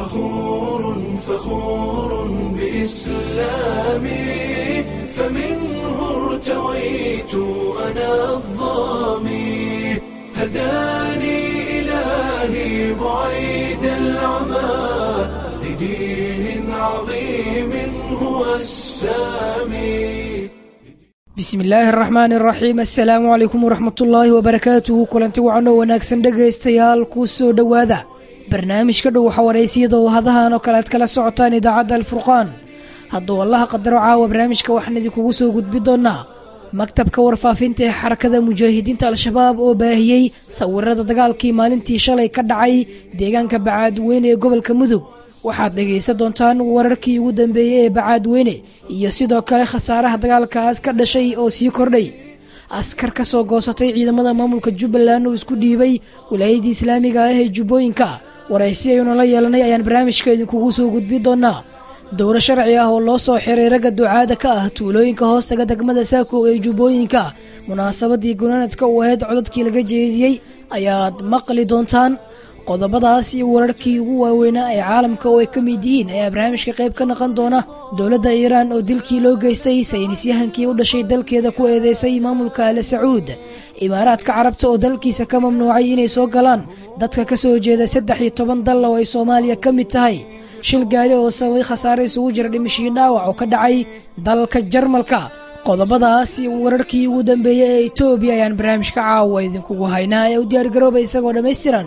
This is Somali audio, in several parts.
فخور فخور بإسلامي فمنه ارتويت أنا الظامي هداني إلهي بعيد العمى لدين عظيم هو السامي bismi illaahi araxmaani araxiim assalaamu calaykum waraxmatullaahi wabarakaatuhu kulanti wacanoo wanaagsan dhegaystayaal kuu soo dhowaada barnaamijka dhow xawareysiyada oo hadahan oo kale aad kala socotaan idaacadda alfurqaan hadduu allaha qadaro caawa barnaamijka waxaan idinkugu soo gudbi doonaa maktabka warfaafinta ee xarakada mujaahidiinta al-shabaab oo baahiyey sawirada dagaalkii maalintii shalay ka dhacay deegaanka bacaadweyne ee gobolka mudug waxaad dhegaysan doontaan wararkii ugu dambeeyey ee bacaadweyne iyo sidoo kale khasaaraha dagaalkaas ka dhashay oo sii kordhay askar ka soo goosatay ciidamada maamulka jubbaland oo isku dhiibay wilaayadii islaamiga ah ee jubbooyinka waraysi aynu la yeelanay ayaan barnaamijka idinkugu soo gudbi doonaa dowro sharci ah oo loo soo xiray ragga ducaada ka ah tuulooyinka hoostaga degmada saako ee jubbooyinka munaasabadii gunaanadka u ahayd codadkii laga jeediyey ayaad maqli doontaan qodobadaas iyo wararkii ugu waaweynaa ee caalamka oo ay ka mid yihiin ayaa barnaamijka qayb ka naqon doona dowladda iiraan oo dilkii loo geystay saynisyahankii u dhashay dalkeeda ku eedeysay maamulka ale sacuud imaaraadka carabta oo dalkiisa ka mamnuucay inay soo galaan dadka ka soo jeeda saddex iyo toban dal oo ay soomaaliya ka mid tahay shil gaari oo sababay khasaare isugu jira dhimashii dhaawac oo ka dhacay dalka jarmalka qodobadaas iyo wararkii ugu dambeeyey ee etoobiya ayaan barnaamijka caawa idinkugu haynaa ee u diyaargarooba isagoo dhammaystiran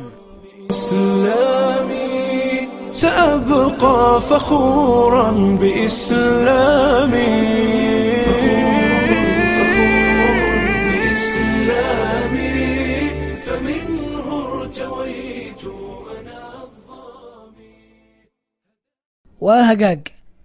إسلامي سأبقى فخورا بإسلامي بإسلامي فمنه ارتويت أنا waa hagaag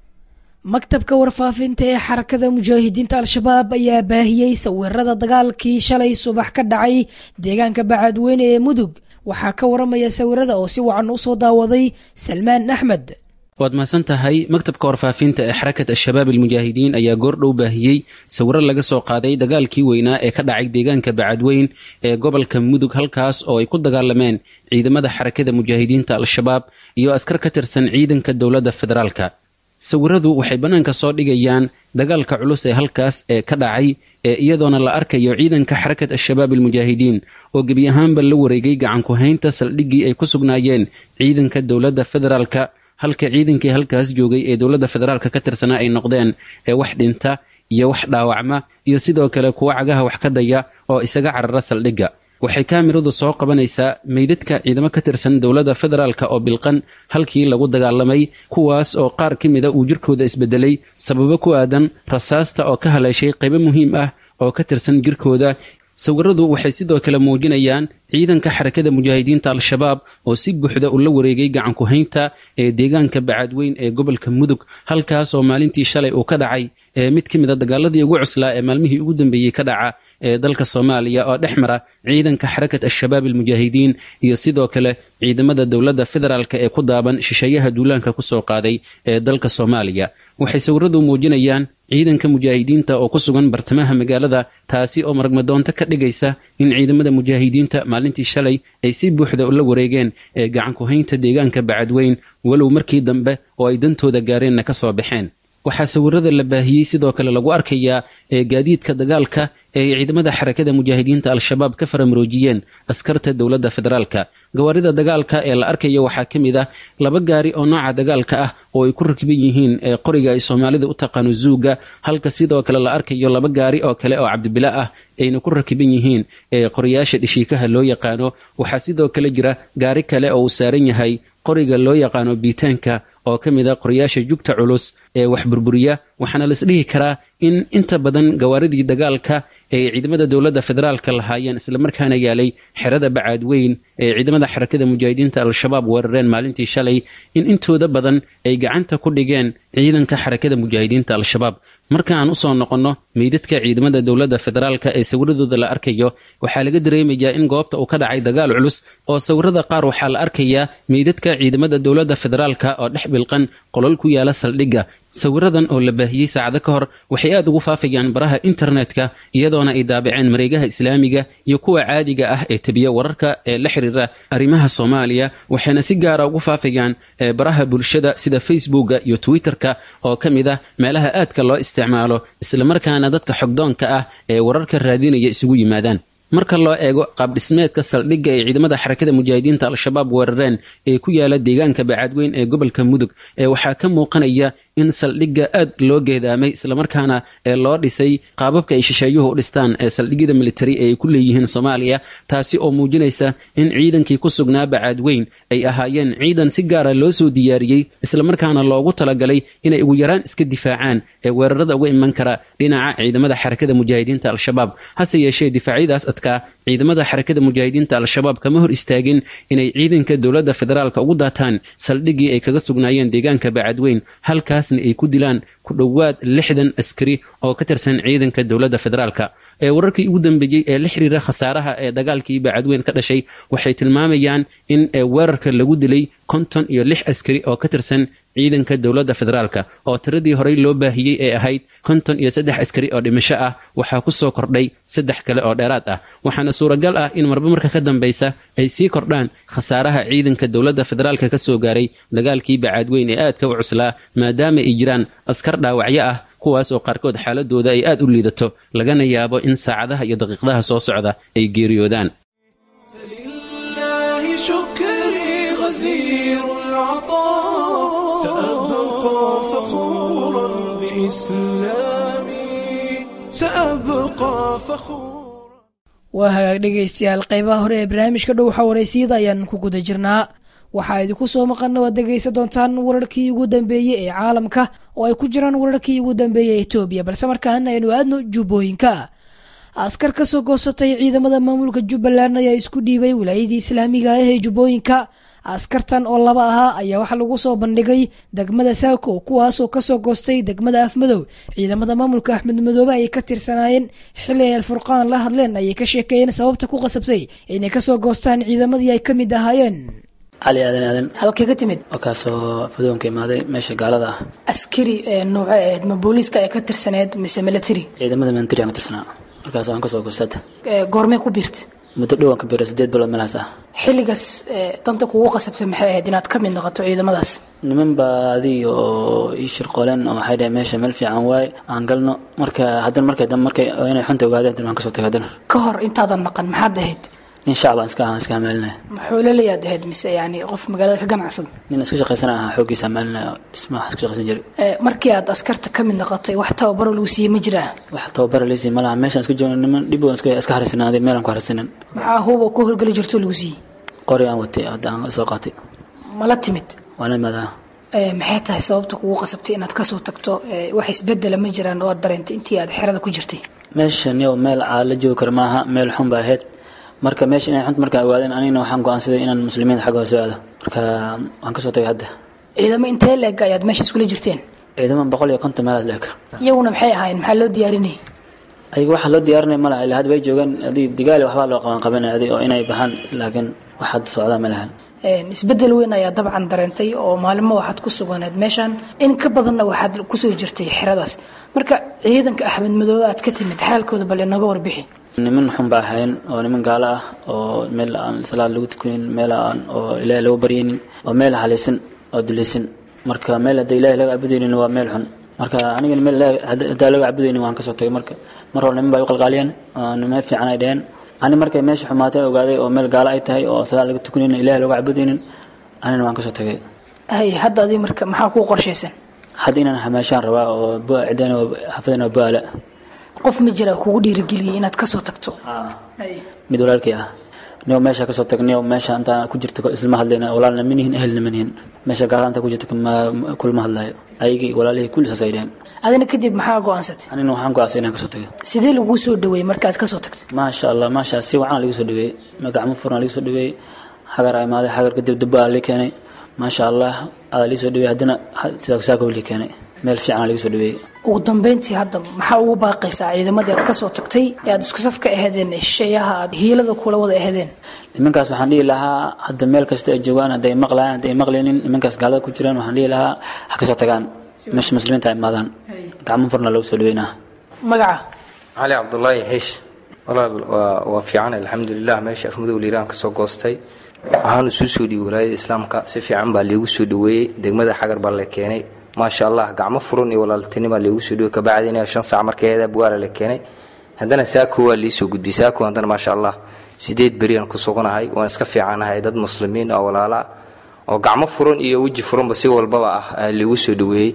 maktabka warfaafinta ee xarakada mujaahidiinta al-shabaab ayaa baahiyey sawirada dagaalkii shalay subax ka dhacay deegaanka bacaadweyne ee mudug waxaa ka waramaya sawirada oo si wacan u soo daawaday salmaan axmed waad mahadsan tahay maktabka warfaafinta ee xarakat al-shabaab almujaahidiin ayaa goordhow baahiyey sawiro laga soo qaaday dagaalkii weynaa ee ka dhacay deegaanka bacadweyn ee gobolka mudug halkaas oo ay ku dagaalameen ciidamada xarakada mujaahidiinta al-shabaab iyo askar ka tirsan ciidanka dowladda federaalka sawiradu waxay bannaanka soo dhigayaan dagaalka culus ee halkaas ee ka dhacay ee iyadoona la arkayo ciidanka xarakat al-shabaab almujaahidiin oo gebi ahaanba la wareegay gacanku haynta saldhiggii ay ku sugnaayeen ciidanka dowladda federaalka halka ciidankii halkaas joogay ee dowladda federaalka ka tirsanaa ay noqdeen ee wax dhinta iyo wax dhaawacma iyo sidoo kale kuwa cagaha wax ka daya oo isaga carara saldhigga waxay kaamiradu soo qabanaysaa meydadka ciidamo ka tirsan dowladda federaalk oo bilqan halkii lagu dagaalamay kuwaas oo qaar ka mida uu jirkooda isbedelay sababo ku aadan rasaasta oo ka haleeshay qaybo muhiim ah oo ka tirsan jirkooda sawiradu waxay sidoo kale muujinayaan ciidanka xarakada mujaahidiinta al-shabaab oo si buuxda ula wareegay gacanku haynta ee deegaanka bacaadweyn ee gobolka mudug halkaas oo maalintii shalay uu ka dhacay ee mid ka mid a dagaaladii ugu cuslaa ee maalmihii ugu dambeeyey ka dhaca ee dalka soomaaliya oo dhex mara ciidanka xarakat al-shabaab almujaahidiin iyo sidoo kale ciidamada dowladda federaalk ee ku daaban shisheeyaha duulaanka kusoo qaaday ee dalka soomaaliya waxay sawiradu muujinayaan ciidanka mujaahidiinta oo ku sugan bartamaha magaalada taasi oo maragmadoonto ka dhigaysa in ciidamada mujaahidiinta maalintii shalay ay si buuxda ula wareegeen ee gacanku haynta deegaanka bacadweyn walow markii dambe oo ay dantooda gaareenna ka soo baxeen waxaa sawirada la baahiyey sidoo kale lagu arkayaa ee gaadiidka dagaalka ee ay ciidamada xarakada mujaahidiinta al-shabaab ka faramuroojiyeen askarta dowladda federaalka gawaarida dagaalka ee la arkayo waxaa ka mid ah laba gaari oo nooca dagaalka ah oo ay ku rakiban yihiin ee qoriga ay soomaalida u taqaano zuuga halka sidoo kale la arkayo laba gaari oo kale oo cabdibila ah ayna ku rakiban yihiin ee qoriyaasha dhishiikaha loo yaqaano waxaa sidoo kale jira gaari kale oo uu saaran yahay qoriga loo yaqaano biitaanka oo ka mid a qoriyaasha jugta culus ee wax burburiya waxaana laisdhihi karaa in inta badan gawaaridii dagaalka ee ciidamada dowladda federaalka lahaayeen islamarkaana yaalay xerada bacaadweyn ee ciidamada xarakada mujaahidiinta al-shabaab weerareen maalintii shalay in intooda badan ay gacanta ku dhigeen ciidanka xarakada mujaahidiinta al-shabaab marka aan usoo noqonno meydadka ciidamada dowladda federaalka ee sawiradooda la arkayo waxaa laga dareemayaa in goobta uu ka dhacay dagaal culus oo sawirada qaar waxaa la arkayaa meydadka ciidamada dowladda federaalka oo dhex bilqan qolol ku yaala saldhigga sawiradan oo la baahiyey saacado ka hor waxay aad ugu faafayaan baraha internetka iyadoona ay daabaceen mareegaha islaamiga iyo kuwa caadiga ah ee tebiya wararka ee la xiriira arrimaha soomaaliya waxayna si gaara ugu faafayaan baraha bulshada sida facebooka iyo twitterka oo ka mid ah meelaha aadka loo isticmaalo islamarkaana dadka xogdoonka ah ee wararka raadinaya isugu yimaadaan marka loo eego qaabdhismeedka saldhigga ay ciidamada xarakada mujaahidiinta al-shabaab weerareen ee ku yaala deegaanka bacadweyn ee gobolka mudug ee waxaa ka muuqanaya in saldhigga aad loo geedaamay islamarkaana ee loo dhisay qaababka ay shisheeyuhu u dhistaan ee saldhigyada militari ee ay ku leeyihiin soomaaliya taasi oo muujinaysa in ciidankii ku sugnaa bacadweyn ay ahaayeen ciidan si gaara loo soo diyaariyey islamarkaana loogu talagalay inay ugu yaraan iska difaacaan ee weerarada uga iman kara dhinaca ciidamada xarakada mujaahidiinta al-shabaab hase yeeshee difaacyadaas adkaa ciidamada xarakada mujaahidiinta al-shabaab kama hor istaagin inay ciidanka dowladda federaalka ugu daataan saldhiggii ay kaga sugnaayeen deegaanka bacadweyn halkaasna ay ku dilaan ku dhowaad lixdan askari oo ka tirsan ciidanka dowladda federaalka ee wararkii ugu dambeeyey ee la xiriira khasaaraha ee dagaalkii bacadweyn ka dhashay waxay tilmaamayaan in weerarka lagu dilay konton iyo lix askari oo ka tirsan ciidanka dowladda federaalka oo tiradii horey loo baahiyey ee ahayd konton iyo saddex askari oo dhimasho ah waxaa ku soo kordhay saddex kale oo dheeraad ah waxaana suuragal ah in marba marka ka dambaysa ay sii kordhaan khasaaraha ciidanka dowladda federaalka ka soo gaaray dagaalkii bacaadweyn ee aadka u cuslaa maadaama ay jiraan askar dhaawacyo ah kuwaas oo qaarkood xaaladooda ay aad u liidato lagana yaabo in saacadaha iyo daqiiqadaha soo socda ay geeriyoodaan فلله شكري غزير العطاء سأبقى فخورا بإسلامي سأبقى فخورا waa hagaag dhegaystayaal qaybaha hore ee barnaamijka dhow xawareysiyada ayaan ku guda jirnaa waxaa idinku soo maqana waad dhegaysan doontaan wararkii ugu dambeeyey ee caalamka oo ay ku jiraan wararkii ugu dambeeyey ee etoobiya balse markaana aynu aadno jubbooyinka askar ka soo goosatay ciidamada maamulka jubbaland ayaa isku dhiibay wilaayadii islaamiga ah ee jubbooyinka askartan oo laba ahaa ayaa waxaa lagu soo bandhigay degmada saako kuwaasoo kasoo goostay degmada afmadow ciidamada maamulka axmed madoobe ayay ka tirsanaayeen xili ay alfurqaan la hadleen ayay ka sheekeeyeen sababta ku qasabtay inay kasoo goostaan ciidamadii ay ka mid ahaayeen cali aadan aadan halkee ka timid oo kaasoo fadoonka imaaday meesha gaalada ah askari nooce aheyd ma booliiska ay ka tirsaneed mise military ciidamada military aan ka tirsanaa markaas waan kasoo goosada goormee ku biirta muddo dhow aan ka biiray sideed bilood meelahaas ah xilligaas danta kugu qasabtay maxay ahayd inaad ka mid noqoto ciidamadaas niman baa adig oo ii shirqooleen oo waxay dhaheen meesha meel fiican waaye aan galno marka haddana markay dambe markay inay xunta ogaadeen tan waan kasoo tagay haddana ka hor intaadan naqan maxaad ahayd nin shacbaan iska ahaan iska hamaalinaya maxoolalayaad ahayd mise yani qof magaalada ka ganacsada nin iska shaqaysana ahaa xooggiisa hamaalinaya dhismaha iska shaqaysan jiray markii aad askarta ka mid noqotay wax tababaro lagu siiyey ma jiraa wax tababara liisi ma laha meeshaan iska joogno niman dhib waan iska iska haraysanaaday meelaan ku haraysanin maxaa huuba ku howlgeli jirto lagu siiyey qori aan watay hadda aan soo qaatay mala timid waana imaadaa maxay tahay sababta kugu qasabtay inaad kasoo tagto wax isbedela ma jiraan oo aad dareentay intii aad xerada ku jirtay meeshan yow meel caa la joogi karo maaha meel xun ba ahayd marka meesha inay xunta markaa ogaadeen anigana waxaan go-aansaday inaan muslimiinta xagga hoose aado marka waan kasoo tagay hadda ciidamo intee leeg ayaad meesha iskula jirteen ciidamo boqol iyo konton meelaas leeg iyaguna maxay ahaayeen maxaa loo diyaarinayay ayaga waxaa loo diyaarinaya malaha ilaa hadda way joogaan adii digaali waxbaa loo qaban qabanaya adi oo inay baxaan laakiin wax hadda socdaa ma lahan isbedel weyn ayaa dabcan dareentay oo maalimo waxaad ku suganeed meeshan in ka badanna waxaad kusoo jirtay xeradaas marka ciidanka axmed madoobe aad ka timid xaalkooda bal inaga warbixi niman xun ba ahayn oo niman gaalo ah oo meel aan salaad lagu tukanin meel aan oo ilaahay lagu baryaynin oo meel halaysan oo dulaysan marka meel hadda ilaahay laga cabudaynin waa meel xun marka anigana meel haddaa laga cabudaynin waan kasoo tagay marka mar hore niman baa u qalqaaliyeen meel fiican ay dheheen ani markay meesha xumaatay ogaaday oo meel gaalo ay tahay oo salaad laga tukanaynin ilaahay lagu cabudaynin anina waan kasoo tagay hay hadda adi marka maxaa kuu qorshaysan hadda inaan hamaashaan rabaa oo cideen xafadan oo baala qof ma jira kugu dhiirigeliyay inaad kasoo tagto mid walaalkii ah niyo meesha kasoo tag niyo meesha intaa ku jirta islama hadlayna walaalna manihin ehelna manihin meesha gaala intaa ku jirta kulma hadlayo ayagii walaalihii kulli saas ay dheheen adina kadib maxaa go-aansatay anina waxaan go-aansay inaan kasoo tagay sidee laguu soo dhaweeyey markaad kasoo tagtay maasha allah maasha si wacan lagu soo dhaweeyey magacmo furan lagu soo dhaweeyey xagar a imaaday xagar kadib dubbaa la keenay maasha allah adaa lii soo dhaweeyey haddana sidaa saaka weli keenay meel fiican liga soo dhaweeyey ugu dambeyntii hadda maxaa ugu baaqaysaa ciidamadii aad kasoo tagtay ee aad isku saf ka aheedeen shisheeyaha aad hiilada kula wada aheedeen nimankaas waxaan dhihi lahaa hadda meel kasta ay joogaan hadday maqlayaan hadday maqlaynin nimankaas gaalada ku jiraan waxaan dhihi lahaa ha kasoo tagaan meesha muslimiinta ay imaadaan gacmo furna lagu soo dhaweynaa magaca cali cabdulaahi xiish walaal waa waa fiican alxamdulilah meesha afmadow liiraan ka soo goostay waxaan isu soo dhiibay walaayada islaamka si fiican baa liigu soo dhaweeyey degmada xagar baa la keenay maasha allah gacmo furan iyo walaaltinima liigu soo dhawey kabacdina shan saac markeeda bugaala la keenay haddana saako waa liisoo gudbiyey saako haddana maasha allah sideed beriyaan ku suganahay waan iska fiicanahay dad muslimiin oo walaala oo gacmo furan iyo weji furanba si walbaba ah liigu soo dhaweeyey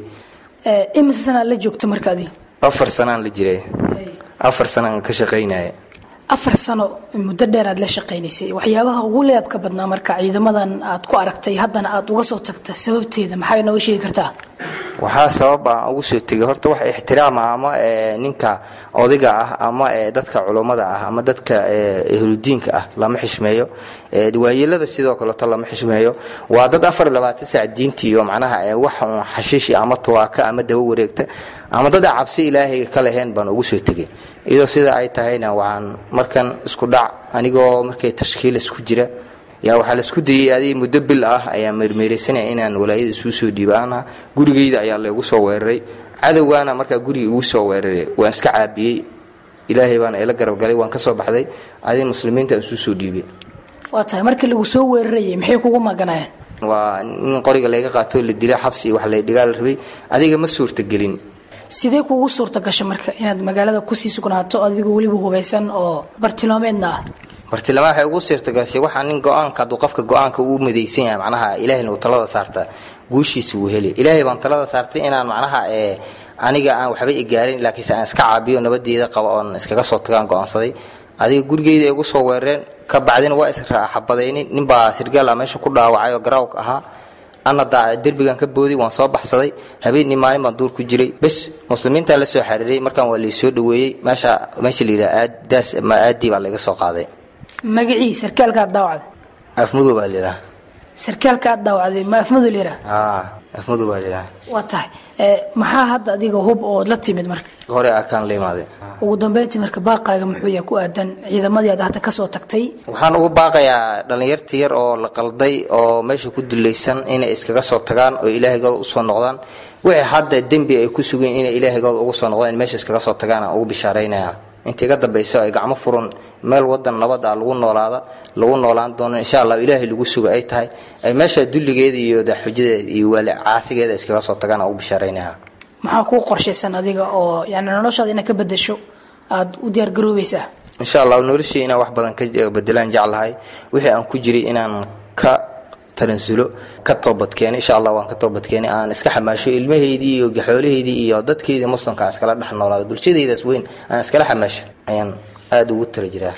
imise sanaa la joogta markaadii afar sanaan la jiray afar sanaan ka shaqaynaya afar sano muddo dheer aad la shaqaynaysay waxyaabaha ugu leebka badnaa marka ciidamadan aad ku aragtay haddana aad uga soo tagta sababteeda maxay nooga sheegi kartaa waxaa sabab aan ugu soo tegay horta wax ixtiraama ama ninka odayga ah ama dadka culummada ah ama dadka ehludiinka ah lama xishmeeyo waayeelada sidoo kaleeto lama xishmeeyo waa dad afar labaatan saac diintii iyo macnaha wax un xashiishi ama tuwaaka ama daba wareegta ama dad cabsi ilaahay ka laheen baan ugu soo tegay iyadoo sida ay tahayna waxaan markan isku dhac anigoo markay tashkiil isku jira yaa waxaa laisku dayey adig muddo bil ah ayaa meermeeraysanaya inaan walaayada isuu soo dhiibaana gurigayda ayaa laygu soo weeraray cadowgaana markaa guriga igu soo weeraray waan iska caabiyey ilaahay baana ila garabgalay waan ka soo baxday adig muslimiinta isuu soo dhiibay waa tahay markii lagu soo weerarayay maxay kugu maganayeen waa in qoriga layga qaato la dila xabsi iyo wax la dhigaa la rabay adiga ma suurtagelin sidee kugu suurta gasha marka inaad magaalada kusii sugnaato adigoo weliba hubaysan oo bartilmaameedna ah bartilmaam waxay ugu suurtagashay waxaa nin go-aanka hadduu qofka go-aanka uu midaysan yahay macnaha ilaahayna uu talada saarta guushiisa wuu heli ilaahay baan talada saartay inaan macnaha aniga aan waxba igaarin laakiinse aan iska caabiyo nabadeeda qaba oon iskaga soo tagaan go-aansaday adiga gurigeyda ay igu soo weerareen ka bacdina waa israaxabadaynin ninbaa sirgaal ah meesha ku dhaawacay oo garaawka ahaa ana derbigan ka booday waan soo baxsaday habeenii maalin baan duur ku jiray bes muslimiintaa la soo xariiray markaan waa laysoo dhaweeyey meesha meesha la yidhaha daas ama aadii baa laga soo qaaday magacii sarkaalka aad daawacday afmadow baa layidhaha sarkaalka aad daawacday ma afmadu layidhaha aa afmadow baa layidhaha waa tahay maxaa hadda adiga hub ood la timid marka hore akaan la imaaday ugu dambeyntii marka baaqaaga muxuu yahay ku aadan ciidamadii aad hadda kasoo tagtay waxaan ugu baaqayaa dhallinyarta yar oo la qalday oo meesha ku dulaysan inay iskaga soo tagaan oo ilaahigooda usoo noqdaan wixii hadda dembi ay ku sugeen inay ilaahigooda ugu soo noqdaan in meesha iskaga soo tagaan aan ugu bishaaraynaya inta iga dambayso ay gacmo furan meel wadan nabad ah lagu noolaada lagu noolaan doono insha allah ilaahay lagu suga ay tahay ay meesha dulligeeda iyo daxujadeeda iyo waali caasigeeda iskaga soo tagaan aan ugu bishaaraynaya maxaa kuu qorshaysan adiga oo yani noloshaada inaad ka bedesho aada u diyaar garoobaysaa insha allah noloshii inaan wax badan ka bedelaan jeclahay wixii aan ku jiray inaan ka talansulo ka toobadkeena insha allah waan ka toobadkeenay aan iska xamaasho ilmaheydii iyo gaxoolaheydii iyo dadkeydii muslimka aan iskala dhex noolaado bulshadaydaas weyn aan iskala xamaasho ayaan aada ugu tala jiraa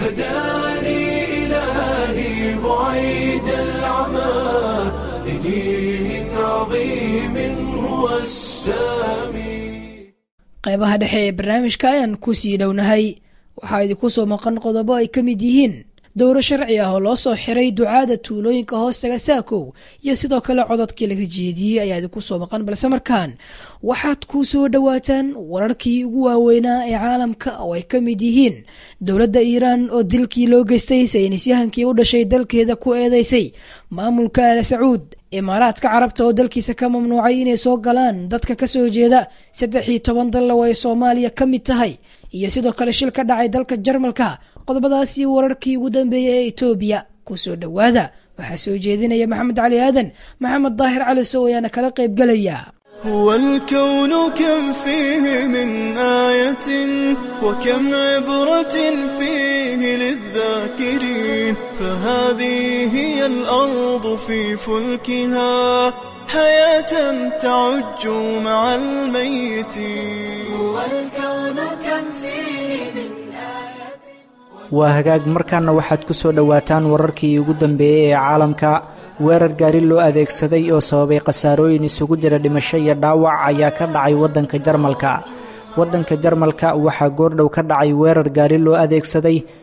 هداني إلهي بعيد العمى لدين عظيم هو السامي qaybaha dhexe ee barnaamijka ayaan kusii dhownahay waxaa idinku soo maqan qodobo ay ka mid yihiin dowro sharci ah oo loo soo xiray ducaada tuulooyinka hoostaga saakow iyo sidoo kale cododkii laga jeediyey ayaa idinku soo maqan balse markaan waxaad ku soo dhowaataan wararkii ugu waaweynaa ee caalamka oo ay ka mid yihiin dowladda iiraan oo dilkii loo geystay saynisyahankii u dhashay dalkeeda ku eedeysay maamulka al sacuud imaaraadka carabta oo dalkiisa ka mamnuucay inay soo galaan dadka kasoo jeeda saddex iyo toban dalla oo ay soomaaliya ka mid tahay iyo sidoo kale shil ka dhacay dalka jarmalka qodobadaasi wararkii ugu dambeeyay ee etoobiya kusoo dhowaada waxaa soo jeedinaya maxamed cali aadan maxamed daahir cali sow ayaana kala qaybgelaya هو الكون كم فيه من آية وكم عبرة فيه للذاكرين فهذه هي الأرض في فلكها حياة تعج مع الميتين هو الكون كم فيه من waa hagaag markaana waxaad ku soo dhowaataan wararkii ugu dambeeyey ee caalamka weerar gaari loo adeegsaday oo sababay khasaarooyin isugu jira dhimasho iyo dhaawac ayaa ka dhacay waddanka jarmalka waddanka jarmalka waxaa goordhow ka dhacay weerar gaari loo adeegsaday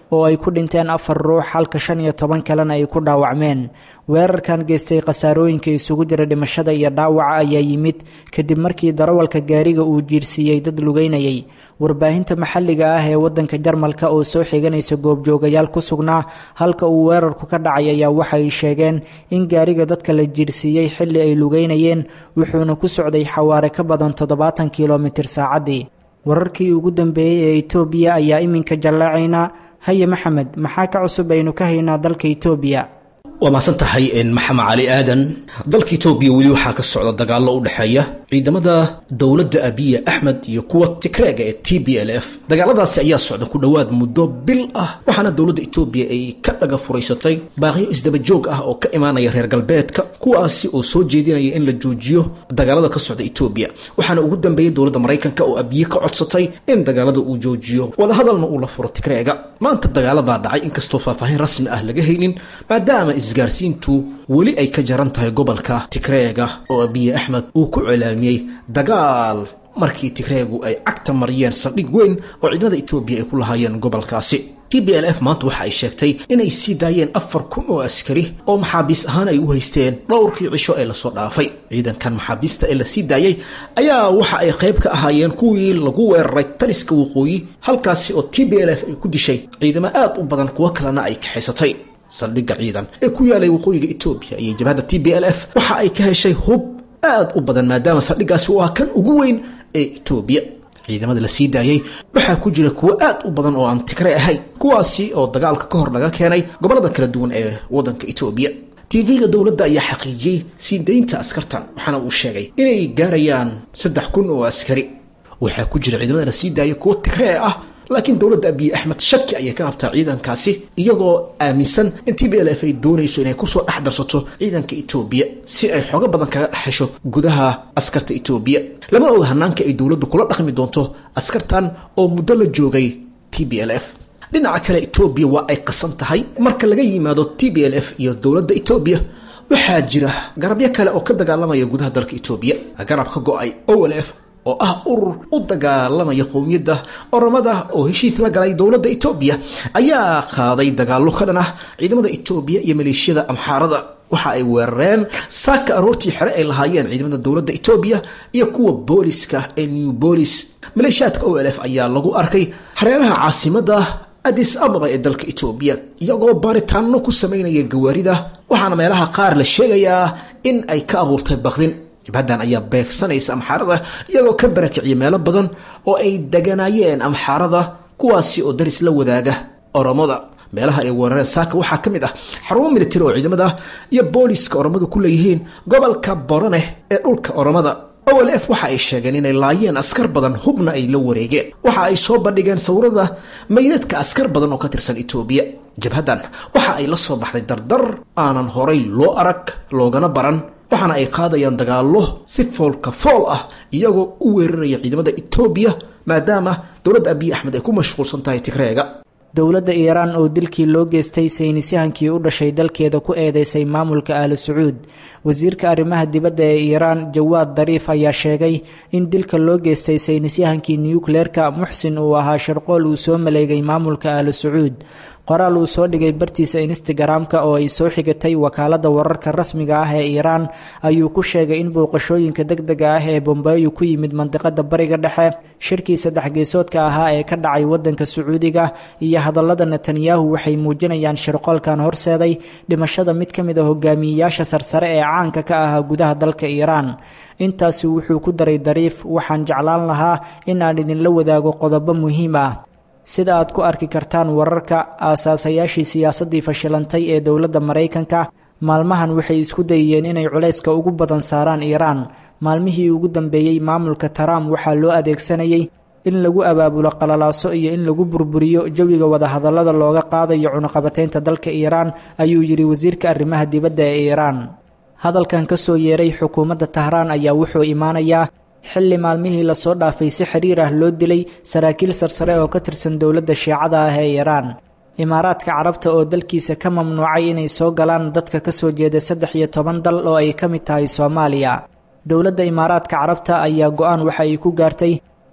oo ay ku dhinteen afar ruux halka shan iyo toban kalena ay ku dhaawacmeen weerarkan geystay khasaarooyinka isugu jira dhimashada iyo dhaawaca ayaa yimid kadib markii darawalka gaariga uu jiirsiiyey dad lugeynayay warbaahinta maxalliga ah ee waddanka jarmalka oo soo xiganaysa goobjoogayaal ku sugnaa halka uu weerarku ka dhacay ayaa waxay sheegeen in gaariga dadka la jiirsiiyey xilli ay lugeynayeen wuxuuna ku socday xawaare ka badan toddobaatan kilomitir saacaddii wararkii ugu dambeeyey ee itoobiya ayaa iminka jallaacaynaa haye maxamed maxaa ka cusub aynu ka haynaa dalka itoobiya waa mahadsan tahay maxamed cali aadan dalka etoobiya weli waxaa ka socda dagaallo u dhexeeya ciidamada dowladda abiya axmed iyo kuwa tigreega ee t b l f dagaaladaasi ayaa socda ku dhowaad muddo bil ah waxaana dowladda etoobiya ay ka dhaga furaysatay baaqiyo isdabajoog ah oo ka imaanaya reer galbeedka kuwaasi oo soo jeedinaya in la joojiyo dagaalada ka socda etoobiya waxaana ugu dambeeyey dowladda maraykanka oo abiye ka codsatay in dagaalada uu joojiyo wadahadalna uu la furo tigreega maanta dagaalabaa dhacay inkastoo faahfaahin rasmi ah laga haynin maadaama isgaarsiintu weli ay ka jaran tahay gobolka tigreega oo abiye axmed uu ku celaamiyey dagaal markii tigreegu ay cagta mariyeen saldhig weyn oo ciidamada etoobiya ay ku lahaayeen gobolkaasi t b l f maanta waxa ay sheegtay inay sii daayeen afar kun oo askari oo maxaabiis ahaan ay u haysteen dhowrkii cisho ee lasoo dhaafay ciidankan maxaabiista ee lasii daayey ayaa waxa ay qayb ka ahaayeen kuwii lagu weeraray taliska waqooyi halkaasi oo t b l f ay ku dishay ciidamo aad u badan kuwo kalena ay kaxaysatay saldhigga ciidan ee ku yaalay waqooyiga etoobiya iyo jabhadda t b l f waxa ay ka heshay hub aad u badan maadaama saldhiggaasi uu ah kan ugu weyn ee etoobiya ciidamada la sii daayey waxaa ku jira kuwo aad u badan oo aan tigre ahayn kuwaasi oo dagaalka ka hor laga keenay gobollada kala duwan ee waddanka etoobiya tv-ga dowladda ayaa xaqiijiyey sii daynta askartan waxaana uu sheegay inay gaarayaan saddex kun oo askari waxaa ku jira ciidamada la sii daayay kuwo tigree ah laakiin dowladda abiy axmed shaki ayay ka qabtaa ciidankaasi iyagoo aaminsan in t b l f ay doonayso inay kusoo dhex darsato ciidanka etoobiya si ay xoogo badan kaga dhexesho gudaha askarta etoobiya lama oga hanaanka ay dowladdu kula dhaqmi doonto askartan oo muddo la joogay t b l f dhinaca kale etoobiya waa ay qasan tahay marka laga yimaado t b l f iyo dowladda etoobiya waxaa jira garabyo kale oo ka dagaalamaya gudaha dalka etoobiya garab ka go-ay o l f oo ah urur u dagaalamaya qowmiyadda oramada oo heshiis la galay dowladda etoobiya ayaa qaaday dagaallo ka dhan ah ciidamada etoobiya iyo maleeshiyada amxaarada waxa ay weerareen saaka aroortii xere ay lahaayeen ciidamada dowladda etoobiya iyo kuwa booliska ee new bolis maleeshiyaadka o l f ayaa lagu arkay hareeraha caasimada adis ababa ee dalka etoobiya iyagoo baaritaano ku samaynaya gawaarida waxaana meelaha qaar la sheegayaa in ay ka abuurtay bakdin jabhaddan ayaa beegsanaysa amxaarada iyagoo ka barakiciya meelo badan oo ay deganaayeen amxaarada kuwaasi oo daris la wadaaga oromada meelaha ay weerareen saaka waxaa ka mid ah xarumo militari oo ciidamada iyo booliska oromadu ku leeyihiin gobolka boraneh ee dhulka oromada o l f waxa ay sheegeen inay laayeen askar badan hubna ay la wareegeen waxa ay soo bandhigeen sawirada meydadka askar badan oo ka tirsan etoobiya jabhaddan waxa ay la soo baxday dardar aanan horay loo arag loogana baran waxaana ay qaadayaan dagaallo si foolka fool ah iyagoo u weeraraya ciidamada etoobiya maadaama dowladda abiy axmed ay ku mashquulsan tahay tigreega dowladda iiraan oo dilkii loo geystay saynisyahankii u dhashay dalkeeda ku eedeysay maamulka ahlu sacuud wasiirka arrimaha dibadda ee iiraan jawaad dariif ayaa sheegay in dilka loo geystay saynisyahankii nukleerka muxsin uu ahaa sharqool uu soo maleegay maamulka ahlu sacuud qoraal uu soo dhigay bartiisa instagram-ka oo ay soo xigatay wakaalada wararka rasmiga ah ee iiraan ayuu ku sheegay in booqashooyinka deg dega ah ee bombeyo ku yimid mandiqada bariga dhexe shirkii saddex geesoodka ahaa ee ka dhacay wadanka sacuudiga iyo hadallada netanyahu waxay muujinayaan shirqoolkan horseeday dhimashada mid ka mid a hogaamiyeyaasha sarsare ee caanka ka ahaa gudaha dalka iiraan intaasi wuxuu ku daray dariif waxaan jeclaan lahaa in aan idinla wadaago qodobo muhiim ah sida aad ku arki kartaan wararka aasaasayaashii siyaasaddii fashilantay ee dowladda maraykanka maalmahan waxay isku dayeen inay culayska ugu badan saaraan iiraan maalmihii ugu dambeeyey maamulka trump waxaa loo adeegsanayay in lagu abaabulo qalalaaso iyo in lagu burburiyo jawiga wadahadallada looga qaadayo cunuqabateynta dalka iiraan ayuu yidhi wasiirka arrimaha dibadda ee iiraan hadalkan ka soo yeeray xukuumadda tahraan ayaa wuxuu imaanayaa xilli maalmihii lasoo dhaafay si xiriir ah loo dilay saraakiil sarsare oo ka tirsan dowladda shiicada ah ee iiraan imaaraadka carabta oo dalkiisa ka mamnuucay inay soo galaan dadka ka soo jeeda saddex iyo toban dal oo ay ka mid tahay soomaaliya dowladda imaaraadka carabta ayaa go-aan waxa ay ku gaartay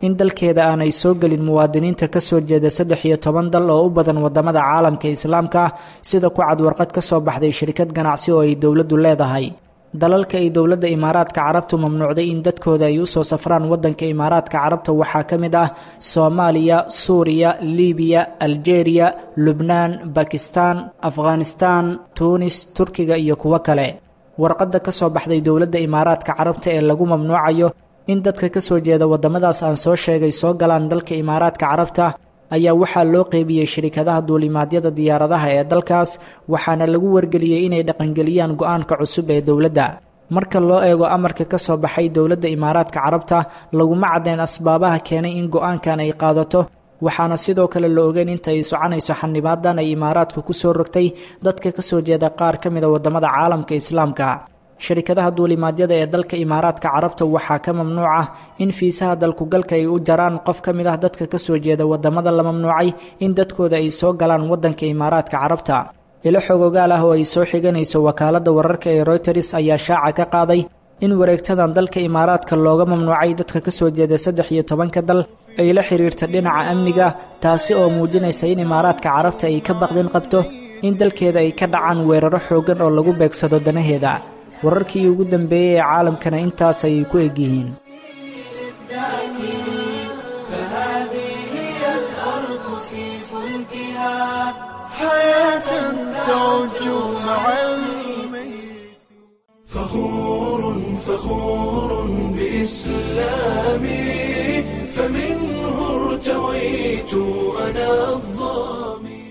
in dalkeeda aanay soo gelin muwaadiniinta ka soo jeeda saddex iyo toban dal oo u badan wadamada caalamka islaamka ah sida ku cad warqad ka soo baxday shirkad ganacsi oo ay dowladdu leedahay dalalka ay dowladda imaaraadka carabtu mamnuucday in dadkooda ay usoo safraan wadanka imaaraadka carabta waxaa ka mid ah soomaaliya suuriya libiya aljeeriya lubnaan bakistan afghanistan tuunis turkiga iyo kuwo kale warqadda ka soo baxday dowladda imaaraadka carabta ee lagu mamnuucayo in dadka ka soo jeeda waddamadaas aan soo sheegay soo galaan dalka imaaraadka carabta ayaa waxaa loo qeybiyey shirikadaha duulimaadyada diyaaradaha ee dalkaas waxaana lagu wargeliyey inay dhaqangeliyaan go-aanka cusub ee dowladda marka loo eego amarka ka soo baxay dowladda imaaraadka carabta laguma caddeen asbaabaha keenay in go-aankan ay qaadato waxaana sidoo kale la ogeyn inta ay soconayso xanibaadan ay imaaraadku ku soo rogtay dadka ka soo jeeda qaar ka mida waddamada caalamka islaamka sharikadaha duulimaadyada ee dalka imaaraadka carabta waxaa ka mamnuuc ah in fiisaha dalkugalka ay u jaraan qof ka mid ah dadka ka soo jeeda waddamada la mamnuucay in dadkooda ay soo galaan waddanka imaaraadka carabta ilo xogogaal ah oo ay soo xiganayso wakaaladda wararka ee royters ayaa shaaca ka qaaday in wareegtadan dalka imaaraadka looga mamnuucay dadka ka soo jeeda saddex iyo tobanka dal ay la xiriirta dhinaca amniga taasi oo muujinaysa in imaaraadka carabta ay ka baqdin qabto in dalkeeda ay ka dhacaan weeraro xooggan oo lagu beegsado danaheeda wararkii ugu dambeeyey ee caalamkana intaas ayay ku egyihiin فخور فخور بإسلامي فمنه ارتويت أنا الظامي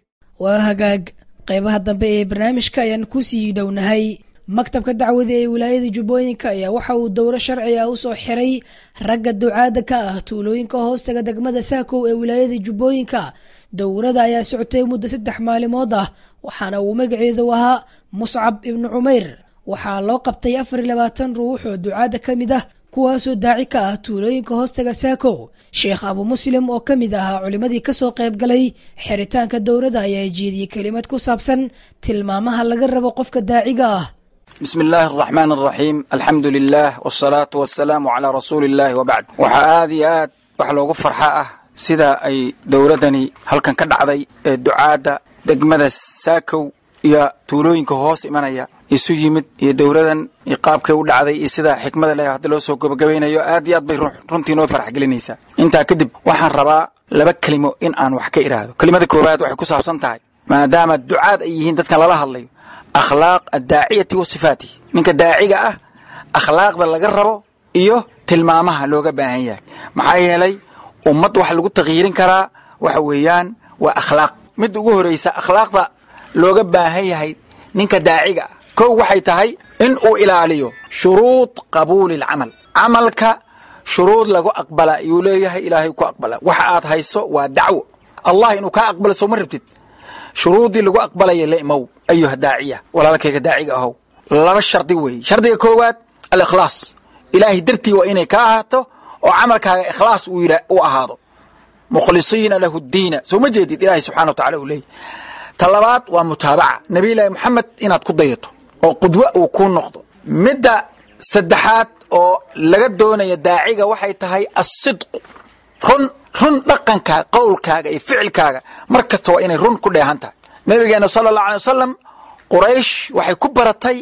waa hagaag qeybaha dambe ee barnaamijka ayaan kusii dhownahay maktabka dacwada ee wilaayada jubbooyinka ayaa waxa uu dowro sharci ah usoo xiray ragga ducaada ka ah tuulooyinka hoostaga degmada saakow ee wilaayada jubbooyinka dowrada ayaa socotay muddo saddex maalimood ah waxaana uu magaceedu ahaa muscab ibnu cumeyr waxaa loo qabtay afar iyo labaatan ruux oo ducaada ka mid ah kuwaasoo daaci ka ah tuulooyinka hoostaga saakow sheekh abu muslim oo ka mid ahaa culimmadii kasoo qayb galay xiritaanka dowrada ayaa jeediyey kelimad ku saabsan tilmaamaha laga rabo qofka daaciga ah بسم الله الرحمن الرحيم الحمد لله والصلاة والسلام على رسول الله وبعد waxaa aad iyo aad wax loogu farxa ah sida ay dowladani halkan ka dhacday ee ducaadda degmada saakow iyo tuulooyinka hoos imanaya isu yimid iyo dowladan iyo qaabkay u dhacday iyo sida xikmada leh hadda loo soo gabagabaynayo aad iyo aad bay runtii noo farax gelinaysaa intaa kadib waxaan rabaa laba kelimo in aan wax ka idhaahdo kelimada koowaad waxay ku saabsan tahay maadaama ducaad ay yihiin dadkan lala hadlayo akhlaaq addaaciyati wa sifaatihi ninka daaciga ah akhlaaqda laga rabo iyo tilmaamaha looga baahan yahay maxaa yeelay ummad waxa lagu takyiirin karaa waxa weeyaan waa akhlaaq midda ugu horreysa akhlaaqda looga baahan yahay ninka daaciga ah kow waxay tahay in uu ilaaliyo shuruud qabuuli alcamal camalka shuruud lagu aqbala ayuu leeyahay ilaahay ku aqbala waxa aad hayso waa dacwo allah inuu kaa aqbalo soo ma rabtid shuruuddii lagu aqbalaya la imow ayuha daaciya walaalkayga daaciga ahow laba shardi weeye shardiga koowaad alikhlaas ilaahay dartii waa inay ka ahaato oo camalkaaga ikhlaas uu yidha u ahaado mukhlisiina lahu diina soo ma jeedid ilaahay subxana wa tacala uu leeyahy ta labaad waa mutaabaca nabiyullaahi moxamed inaad ku dayato oo qudwo uu kuu noqdo midda saddexaad oo laga doonaya daaciga waxay tahay asidqu run run dhaqankaaga qowlkaaga iyo ficilkaaga mar kasta waa inay run ku dheehan tahay nabigeena sala allahu alay wasalam quraysh waxay ku baratay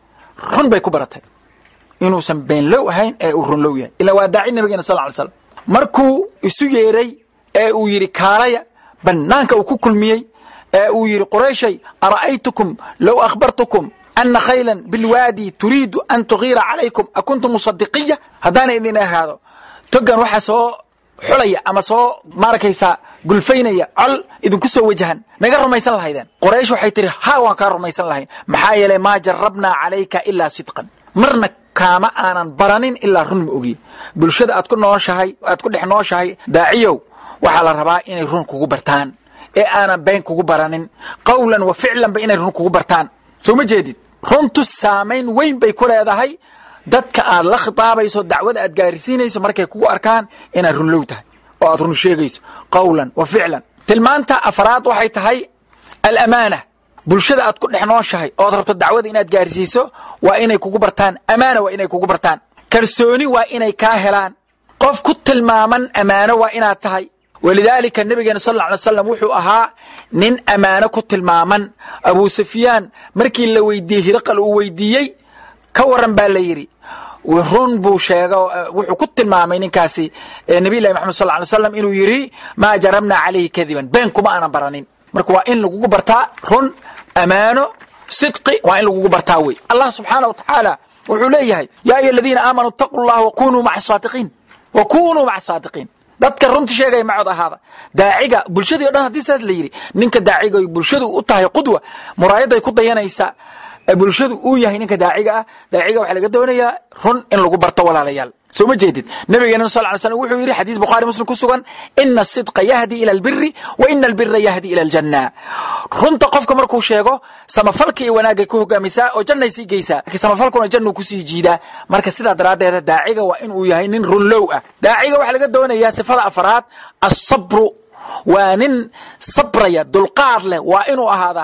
run bay ku baratay inuusan beenlow ahayn ee uu runlow yahay ilaa waa daaci nabigeena sal ly slam markuu isu yeeray ee uu yidhi kaalaya bannaanka uu ku kulmiyey ee uu yidhi qurayshay ara'aytukum low akhbartukum ana khaylan bilwaadi turiidu an tugiira calaykum akuntum musadiqiya haddaana idin ahaado togan waxaa soo xulaya ama soo maarakaysaa gulfaynaya col idinku soo wajahan naga rumaysan lahaydeen qoraysh waxay tihi ha waan kaa rumaysan lahayn maxaa yeelay maa jarabnaa calayka ilaa sidqan marna kaama aanan baranin ilaa run ma ogiye bulshada aad ku nooshahay aad ku dhex nooshahay daaciyow waxaa la rabaa inay run kugu bartaan ee aanan been kugu baranin qawlan wa ficlanba inay run kugu bartaan soo ma jeedid runtu saamayn weyn bay ku leedahay dadka aad la khitaabayso dacwada aad gaarsiinayso markay kugu arkaan inaad runlow tahay oo aad run sheegayso qawlan wa ficlan tilmaanta afraad waxay tahay alamaana bulshada aad ku dhex nooshahay ood rabto dacwada inaad gaarsiiso waa inay kugu bartaan amaana waa inay kugu bartaan kalsooni waa inay kaa helaan qof ku tilmaaman ammaano waa inaad tahay walidaalika nabigeena sal alla alay slam wuxuu ahaa nin ammaano ku tilmaaman abu sufyaan markii la weydiiyey hiraqal uu weydiiyey ka waran baa la yidhi run buu sheego wuxuu ku tilmaamay ninkaasi nabiy llahi maxamed sal lla alay slam inuu yidhi maa jarabna calayhi kadiban been kuma aanan baranin marka waa in lagugu bartaa run ammaano sidqi waa in lagugu bartaa wey allah subxaana wa tacaala wuxuu leeyahay yaa ayuha aladiina aamanuu itaquu llaha wakunuu maca saadiqiin wakunuu maca saadiqiin dadka runta sheegaya macod ahaada daaciga bulshadii o dhan haddii saas la yidhi ninka daaciga bulshadu u tahay qudwa muraayaday ku dayanaysaa bulshadu uu yahay ninka daaciga ah daaciga waxaa laga doonayaa run in lagu barto walaalayaal soo ma jeedid nabigeena sal ly slam wuxuu yidhi xadiis bukhaari muslim ku sugan ina asidqa yahdi ila albiri wa ina albira yahdi ila aljanna runta qofka markuu sheego samafalka iyo wanaagay ku hogaamisaa oo jannay sii geysaa laakiin samafalkuna jannuu kusii jiidaa marka sidaa daraaddeeda daaciga waa inuu yahay nin runlow ah daaciga waxaa laga doonayaa sifada afraad asabru waa nin sabraya dulqaad leh waa inuu ahaadaa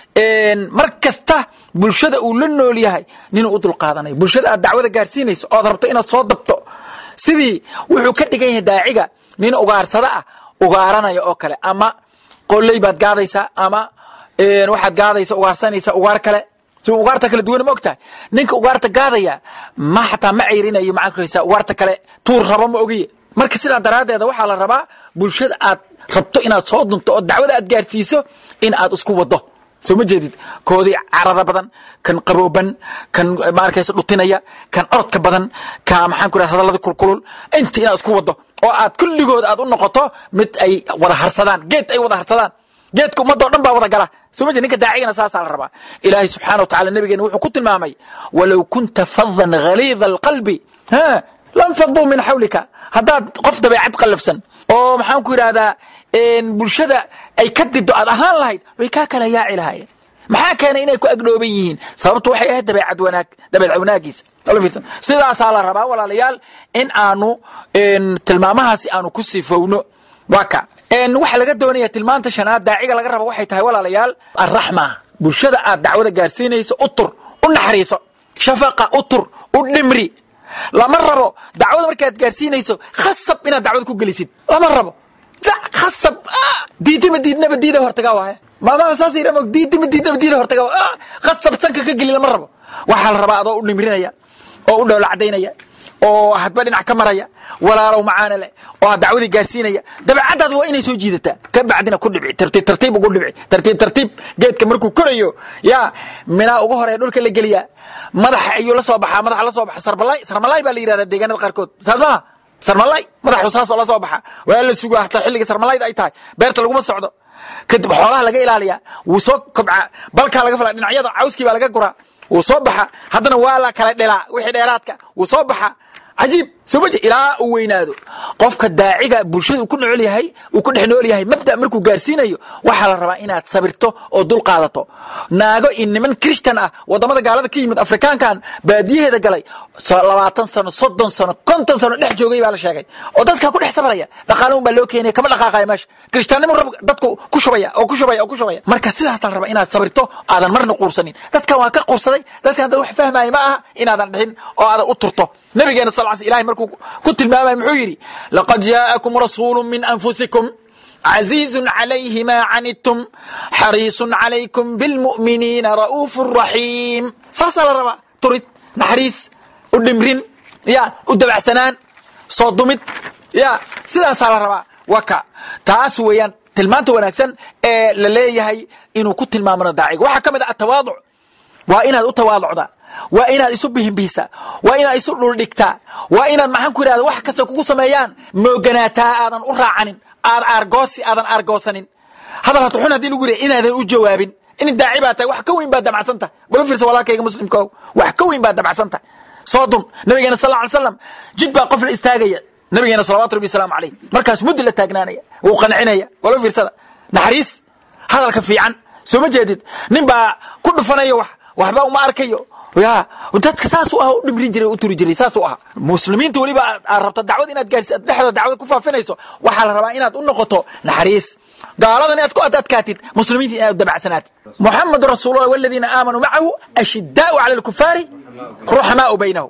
mar kasta bulshada uu la nool yahay ninuu u dulqaadanayo bulshada aad dacwada gaarsiinayso oad rabto inaad soo dabto sidii wuxuu ka dhigan yahay daaciga nin ugaarsada ah ugaaranaya oo kale ama qoley baad gaadaysaa ama waxaad gaadaysa ugaarsanaysa ugaar kale si ugaarta kala duwan ma og tahay ninka ugaarta gaadaya ma xataa ma ceyrinayo maxaa kuraysaa ugaarta kale tuur rabo ma ogiye marka sidaa daraaddeeda waxaa la rabaa bulshada aad rabto inaad soo dunto oo dacwada aad gaarsiiso in aad isku wado soo ma jeedid koodii carada badan kan qabooban kan maarkaysa dhutinaya kan orodka badan ka maxaan ku hadallada kulkulul inta inaad isku wado oo aad kulligood aad u noqoto mid ay wada harsadaan geed ay wada harsadaan geedka ummadoo dhan baa wada gala soo ma jeed ninka daacigana saasaa la rabaa ilaahay subxaana wa tacala nabigeena wuxuu ku tilmaamay walow kunta fadan ghaliida alqalbi ha lam faduu min xawlika haddaad qof dabeecad qallafsan oo maxaan ku yidhahdaa bulshada ay ka dido aad ahaan lahayd way kaa kala yaaci lahaayeen maxaa keenay inay ku agdhooban yihiin sababtu waxay ahayd dabeecad wanaag dabeecad wanaagiisa sidaasaa la rabaa walaalayaal in aanu tilmaamahaasi aanu ku sifowno waa ka waxaa laga doonaya tilmaanta shanaad daaciga laga raba waxay tahay walaalayaal arraxma bulshada aad dacwada gaarsiinayso u tur u naxariiso shafaqa u tur u dhimri lama rabo dacwada markaad gaarsiinayso khasab inaad dacwada ku gelisid lama rabo khasab diidima diidnaba diida hortaga waay maamaha saas yidha mog diidima diidnaba diida hortaga khasab sanka ka geli lama rabo waxaa la rabaa adoo u dhimrinaya oo u dhowla cadaynaya oo hadba dhinac ka maraya walaalow macaana leh oo aad dacwadii gaarsiinaya dabeecaddaada waa inay soo jiidataa ka bacdina ku dhibci tartiib tartiib ugu dhibci tartiib tartiib geedka markuu korayo yaa minaa ugu horeya dhulka la geliyaa madaxa ayuu la soo baxaa madaxa la soo baxa sarmalay sarmalay baa la yidhahdaa deegaanada qaarkood saas maha sarmalay madaxu saasoo la soo baxa waa la sugaa hataa xilliga sarmalayda ay tahay beerta laguma socdo kadib xoolaha laga ilaaliyaa wuu soo kobcaa balkaa laga fala dhinacyada cawskii baa laga guraa wuu soo baxa haddana waa la kala dhelaa wixii dheeraadka wuu soo baxa cajiib soo ma ilaa uu weynaado qofka daaciga bulshada uu ku nool yahay uu ku dhex nool yahay mabda markuu gaarsiinayo waxaa la rabaa inaad sabirto oo dul qaadato naago iyo niman krishtan ah wadamada gaalada ka yimid afrikaankan baadiyaheeda galay labaatan sano soddon sano konton sano dhex joogay baa la sheegay oo dadkaa ku dhex sabraya dhaqaalaun baa loo keenaya kama dhaqaaqaya meesha kirishtaannimo rab dadku ku shubaya oo ku shubaya oo ku shubaya marka sidaasa la rabaa inaad sabirto aadan marna quursanin dadkan waa ka quursaday dadkan dad wax fahmaya ma aha inaadan dhixin oo aadan u turto nabigeena sal l ilahay markuu ku tilmaamay muxuu yidhi laqad jaa'akum rasuulu min anfusikum عزيز عليه ما عنتم حريص عليكم بالمؤمنين رؤوف رحيم saasaa la rabaa turid naxariis u dhimrin ya u dabacsanaan soo dumid ya sidaasaa la rabaa waka taas weeyaan tilmaanta wanaagsan ee la leeyahay inuu ku tilmaamano daaciga waxaa ka mid ah atawaaduc waa inaad u tawaaducdaa waa inaad isu bihinbihisaa waa inaad isu dhuldhigtaa waa inaad maxaan ku yidhahda wax kasta kugu sameeyaan mooganaataa aadan u raacanin aad aargoosi aadan aargoosanin hadal hata xun hadii lagu yidhaha inaadan u jawaabin in daaci baa tahay wax ka weyn baad dabacsan tahay bala fiirsa walaalkayga muslimka o wax ka weyn baad dabacsan tahay soo dun nabigeena sal ly slam jid baa qof la istaagaya nabigeena salawatu rabbi wasalaamu calayh markaas muddi la taagnaanaya wuu qancinaya wala fiirsada naxariis hadalka fiican soo ma jeedid nin baa ku dhufanaya wax waxba uma arkayo ya dadka saasuu ah u dhimrin jiray u turi jiray saasuu ahaa muslimiinta weliba aad rabto dacwad inaad gaarsi dhexdooda dacwad ku faafinayso waxaa la rabaa inaad u noqoto naxariis gaaladan inaad ku adadkaatid muslimiinta inaad u dabacsanaatid muxamadu rasuulullah waladiina aamanuu macahu ashidaau cala alkufaari ruxamaau baynahum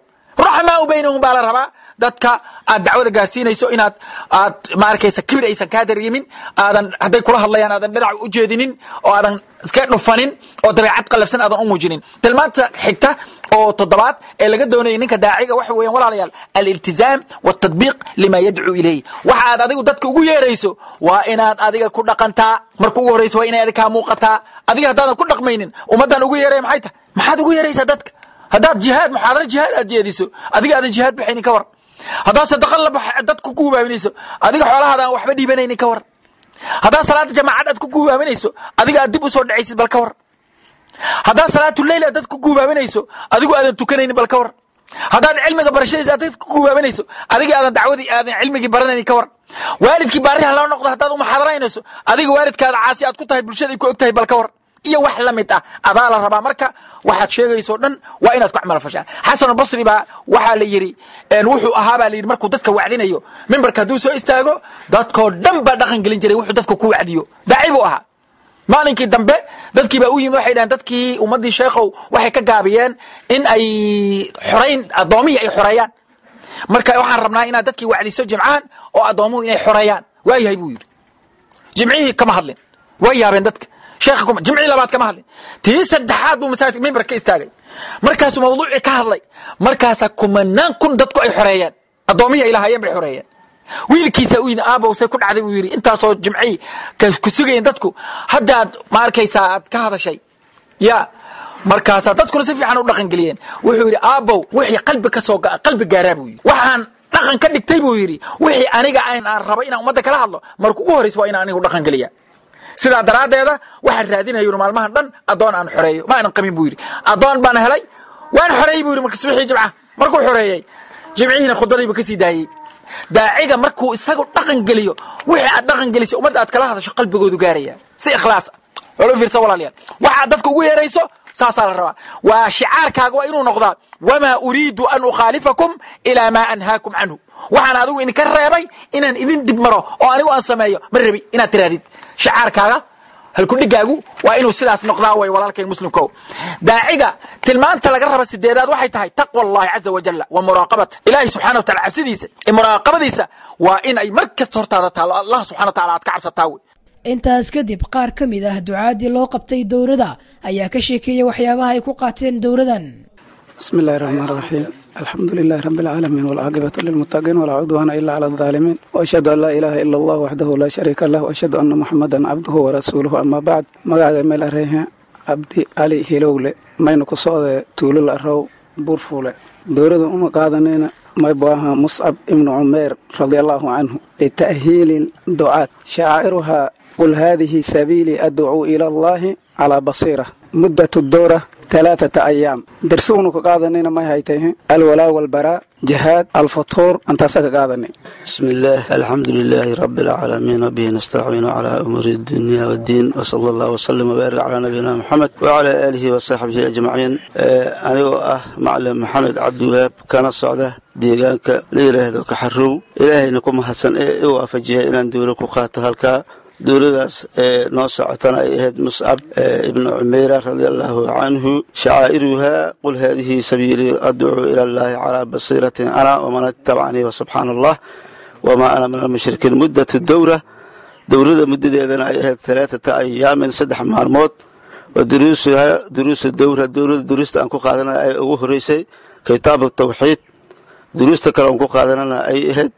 ruxamaau baynahum baa la rabaa dadka aad dacwada gaarsiinayso inaad aad ma arkaysa kibir aysan kaa dareemin aadan hadday kula hadlayaan aadan dhinac u jeedinin oo aadan iska dhufanin oo dabeecad qalafsan aadan u muujinin tilmaanta xigta oo toddobaad ee laga doonayay ninka daaciga waxa weeyaan walaalayaal aliltizaam waltadbiiq lima yadcuu ilayh waxa aad adigu dadka ugu yeerayso waa inaad adiga ku dhaqantaa marka ugu horraysa waa inay adiga kaa muuqataa adiga haddaadan ku dhaqmaynin ummaddan ugu yeeraya maxay tahay maxaad ugu yeeraysaa dadka haddaad jihaad muxaadaro jihaad aad jeediso adiga aadan jihaad baxaynin ka war haddaad sadaqa la bax dad ku guubaaminayso adiga xoolahaada aan waxba dhiibanaynin ka war haddaad salaada jamaacad aad ku guubaaminayso adiga aad dib u soo dhacaysid bal ka war haddaad salaatuleyl aad dad ku guubaaminayso adigu aadan tukanaynin bal ka war haddaad cilmiga barashadiisa aad dad ku guubaaminayso adiga aadan dacwadii aadan cilmigii baranaynin ka war waalidkii baariha loo noqdo haddaad umaxaadaraynayso adiga waalidkaada caasi aad ku tahay bulshada ay ku og tahay bal ka war iyo wax la mid ah adaa la rabaa marka waxaad sheegayso dhan waa inaad ku camal fashaan xasan albasri baa waxaa la yidhi wuxuu ahaa baa la yidhi markuu dadka wacdinayo mimbarka hadduu soo istaago dadkoo dhan baa dhaqan gelin jiray wuxuu dadka ku wacdiyo daaci buu ahaa maalinkii dambe dadkii baa u yimid waxay dhaheen dadkii ummaddii sheekhow waxay ka gaabiyeen in ay xorayn addoomihii ay xoreeyaan marka waxaan rabnaa inaad dadkii wacdiso jimcahan oo addoomuhu inay xoreeyaan waa yahay buu yidhi jimcihii kama hadlin way yaabeen dadka sheekha kuma jimcii labaad kama hadlin tii saddexaad buu masaajidka mimbar ka istaagay markaasuu mawduucii ka hadlay markaasaa kumanaan kun dadku ay xoreeyeen addoomihii ay lahaayeen bay xoreeyeen wiilkiisa u yidhi aabow say ku dhacday buu yidhi intaasoo jimcii ku sugayeen dadku haddaad ma arkaysaa aad ka hadashay ya markaasaa dadkuna si fiican u dhaqan geliyeen wuxuu yidhi aabow wixii qalbi ka soo qalbi gaaraa buu yidhi waxaan dhaqan ka dhigtay buu yidhi wixii aniga aan aan rabo inaan ummadda kala hadlo marka ugu horraysa waa inaan anigu dhaqan geliya sidaa daraaddeeda waxaan raadinaya maalmahan dhan addoon aan xoreeyo ma aanan qabin buu yidhi addoon baan helay waan xoreeyey buu yidhi marka subixii jimca markuu xoreeyey jimcihiina khudbadiibu ka sii daayey daaciga markuu isagu dhaqan geliyo wixii aad dhaqan gelisay ummadda aad kala hadasho qalbigoodu gaaraya si ikhlaas walo fiirsa walaalayaal waxaad dadka ugu yeerayso saasaa la rabaa waa shicaarkaaga waa inuu noqdaa wamaa uriidu an ukhaalifakum ilaa maa anhaakum canhu waxaan adigu idinka reebay inaan idin dib maro oo anigu aan sameeyo ma rabi inaad tirahdid shicaarkaaga halkudhigaagu waa inuu sidaas noqdaa way walaalkay muslimko daaciga tilmaanta laga raba sideedaad waxay tahay taqwa allahi caza wajalla wa muraaqabata ilaahay subxana watala cabsidiisa iyo muraaqabadiisa waa in ay mar kasta hortaada taalo allah subxana watacala aad ka cabsataa wey intaas kadib qaar ka mid ah ducaadii loo qabtay dowladda ayaa ka sheekeeyay waxyaabaha ay ku qaateen dowladan بسم الله الرحمن الرحيم الحمد لله رب العالمين والعاقبة للمتقين ولا عدوان إلا على الظالمين وأشهد أن لا إله إلا الله وحده لا شريك له وأشهد أن محمدا عبده ورسوله أما بعد مقاعد ميل أريه عبدي علي هلولة ما ينكو صعد تولو الأرو بورفولة دورة أم قادنين ما يبواها مصعب ابن عمير رضي الله عنه لتأهيل الدعاء شاعرها قل هذه سبيلي أدعو إلى الله على بصيرة مدة الدورة ثلاثة أيام درسون كقاضنين ما هيته الولاء والبراء جهاد الفطور أنت سكقاضني بسم الله الحمد لله رب العالمين وبه نستعين على أمور الدنيا والدين وصلى الله وسلم وبارك على نبينا محمد وعلى آله وصحبه أجمعين أنا أه معلم محمد عبد الوهاب كان الصعدة deegaanka la yidhaahdo kaxarow ilaahayna ku mahadsan ee i waafajiya inaan dowla ku qaato halkaa dowladaas ee noo socotana ay ahayd muscab ibnu cumeyra radia allaahu canhu shacaa'iruhaa qul haadihi sabiilii adcuu ila allaahi calaa basiiratin ana waman ittabacanii wasubxaana allah wamaa ana min almushrikiin muddatu dowra dowlada muddadeedana ay ahayd alaaata ayaamin saddex maalmood wa duruusuhaa duruusu dowra dowlada duruusta aan ku qaadanaya ay ugu horeysay kitaabu tawxiid duruusta kale aan ku qaadanana ay ahayd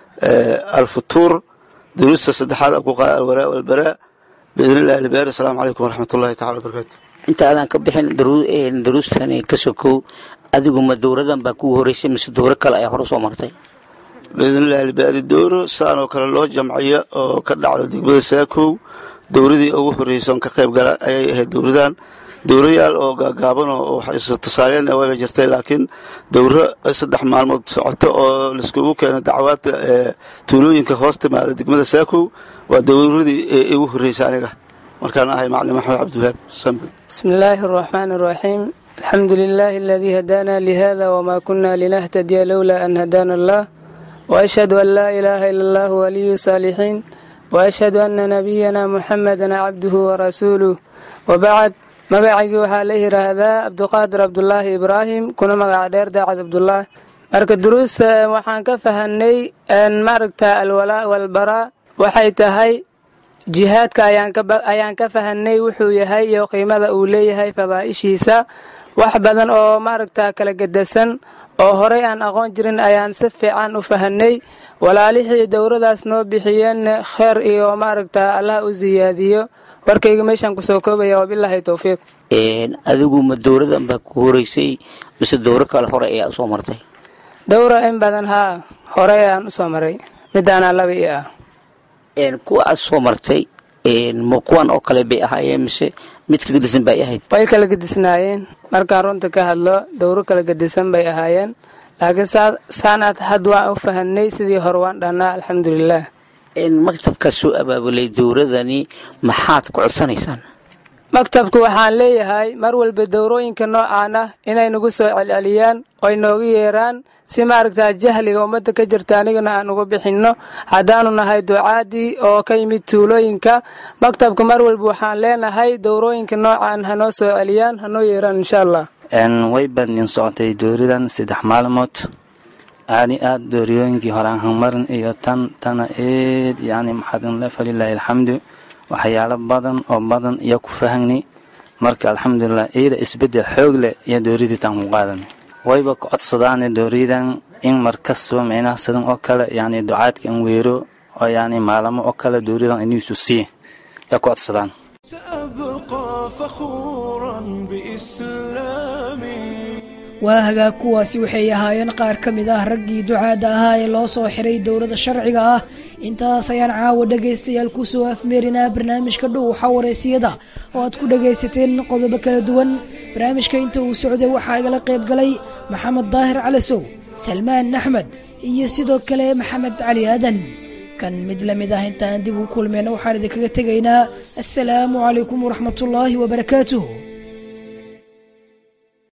alfutuur duruusta saddexaad aan ku qaada alwaraa walbaraa biidn illahi albaari asalaamu calaykum waraxmat ullahi tacala wabarakaatu inta aadan ka bixin daruustani ka sokow adigu ma dowradan baa kugu horeysay mise dowro kale ayaa hore soo martay biidn illahi albaari dowro saanoo kale loo jamciyo oo ka dhacdo degmada saakow dowradii ugu horreysa oon ka qayb gala ayay ahayd dowradan dowrayaal oo gaagaaban oo tusaaleyn wayba jirtay laakiin dowro saddex maalmood socoto oo laiskugu keeno dacwaadka tuulooyinka hoos timaada degmada saakow waa dowradii igu horreysa aniga markaan ahay maclim axmed cabdiwahaab sambe بسم الله الرحمن الرحيم الحمد لله الذي هدانا لهذا وما كنا لنهتدي لولا أن هدانا الله وأشهد أن لا إله إلا الله ولي الصالحين وأشهد أن نبينا محمدا عبده ورسوله وبعد magacaygii waxaa la yidhaahdaa cabduqaadir cabdulaahi ibraahim kuna magaca dheer daacad cabdulaahi marka duruusta waxaan ka fahanay maaragta alwalaa walbaraa waxay tahay jihaadka ayaan ka fahanay wuxuu yahay iyo qiimada uu leeyahay fadaa'ishiisa wax badan oo maaragta kala gedasan oo horey aan aqoon jirin ayaan si fiican u fahanay walaalihii dowradaas noo bixiyeen kheer iyo maaragta allah u siyaadiyo warkayga meeshaan kusoo koobaya wabilaahi towfiiq adigu ma dowradan baa ku horeysay mise dowro kale hore ayaa usoo martay dowra in badan haa horey aan usoo maray midaanaa laba i ah kuwa aad soo martay ma kuwan oo kale bay ahaayeen mise mid ka gedisan bay ahayd way kala gedisnaayeen markaan runta ka hadlo dowro kala gedisan bay ahaayeen laakiin saanaad had waan u fahanay sidii hore waan dhahnaa alxamdulilah maktabkaa soo abaabulay dowradani maxaad ku codsanaysaan maktabku waxaan leeyahay mar walba dowrooyinka noocaan ah inay nagu soo celceliyaan oy noogu yeeraan si maaragtaa jahliga ummadda ka jirta anigana aan uga bixinno haddaanu nahay ducaadii oo ka yimid tuulooyinka maktabka mar walba waxaan leenahay dowrooyinka noocaan hanoo soo celiyaan hanoo yeeraan insha allah way bandin socotay dooridan saddex maalmood aadi aad dooriyooyinkii hore aan hangmarin iyo tan tana eed yani maxadinle falilaahi alxamdu waxyaalo badan oo badan iyo ku fahagni marka alxamdulilah iyada isbedel xoog leh iyo dooridiitaan ku qaadanay wayba ku codsadaane dooridan in markastaba micnaha sidan oo kale yani ducaadka in weero oo yani maalamo oo kale dooridan iniisu sii yaa ku codsadaan سأبقى فخورا بإسلامي waa hagaag kuwaasi waxay ahaayeen qaar ka mid ah raggii ducaadda ahaa ee loo soo xiray dowladda sharciga ah intaas ayaan caawa dhegaystayaal kusoo afmeerinaa barnaamijka dhow xawareysiyada oo aad ku dhagaysateen qodobo kala duwan barnaamijka inta uu socday waxaa igala qayb galay maxamed daahir calasow salmaan axmed iyo sidoo kale maxamed cali aadan kan mid la mid ah intaan dib u kulmeyna waxaan idinkaga tegaynaa assalaamu calaykum waraxmatullaahi wabarakaatuh